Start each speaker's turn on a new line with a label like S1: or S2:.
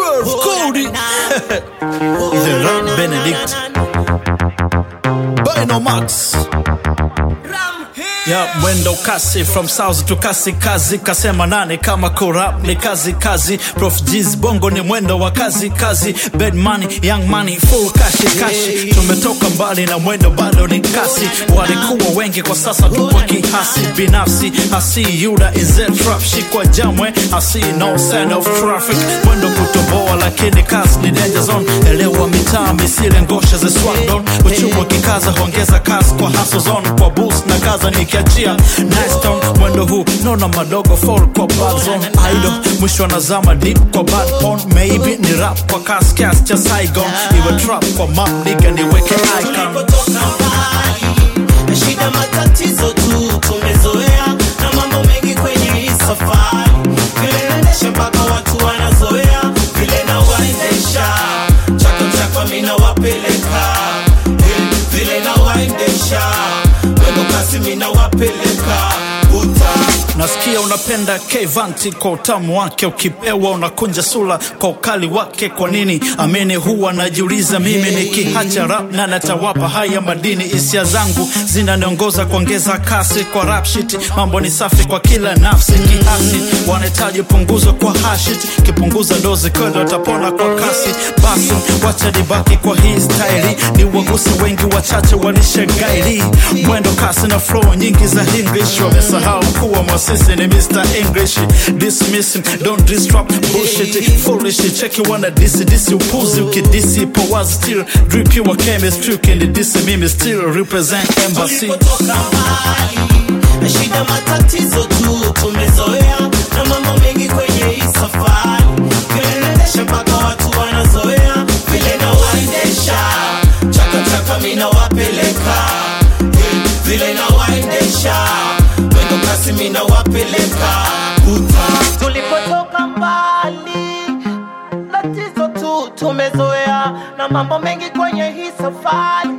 S1: 12 Cody The Rap Benedict Bino Max ya mwendo kasi from south to kasi kazi kasema nane kama corrupt ni kazi kazi prof G's bongo ni mwendo wa kazi kazi bad money young money full kashi kashi tumetoka mbali na mwendo bado ni kasi walikuwa wengi kwa sasa tupo kihasi binafsi hasi yuda is a trap shikwa jamwe hasi no sign of traffic mwendo kutoboa lakini kasi ni danger zone elewa mitaa misile ngosha ze swagdon uchumi kikaza huongeza kasi kwa hustle zone kwa boost na kaza nikiachia nice tone mwendo huu nona madogo fall kwa bad zone idol mwisho anazama deep kwa bad porn maybe ni rap kwa kasi kiasi cha Saigon iwe trap kwa map nigga niweke icon
S2: tulipotoka mbali na shida matatizo tu tumezoea na mambo mengi kwenye hii safari vile naendesha mpaka watu wanazoea vile na waendesha chako chako mina wapeleka Eh, vile na waendesha wendo kasi mina wapeleka uta
S1: nasikia unapenda Kevanti kwa utamu wake, ukipewa unakunja sura kwa ukali wake. Kwa nini? Amini huwa najiuliza mimi, nikiacha rap na natawapa haya madini. Hisia zangu zinaniongoza kuongeza kasi kwa rap shit. Mambo ni safi kwa kila nafsi, kiasi wanahitaji punguzo kwa hashit, kipunguza dozi kweli watapona kwa kasi. Basi wacha nibaki kwa hii staili, ni waguse wengi, wachache walishangaili mwendo kasi na flow nyingi za English, wamesahau kuwa mwasisi ni Mr. English. Dismiss him, don't disrupt bullshit, foolish. Cheki wana disi disi upuzi, ukidisi po wazi still drip your chemistry, ukinidisi mimi still represent embassy.
S2: tulipotoka mbali na shida matatizo tu tumezoea na mambo mengi kwenye hii safari vile naendesha mpaka watu wanazoea vile na waendesha chaka chaka mina wapeleka Eh, vile na waendesha mwendo kasi mina wapeleka uta tulipotoka mbali tatizo tu tumezoea na mambo mengi kwenye hii safari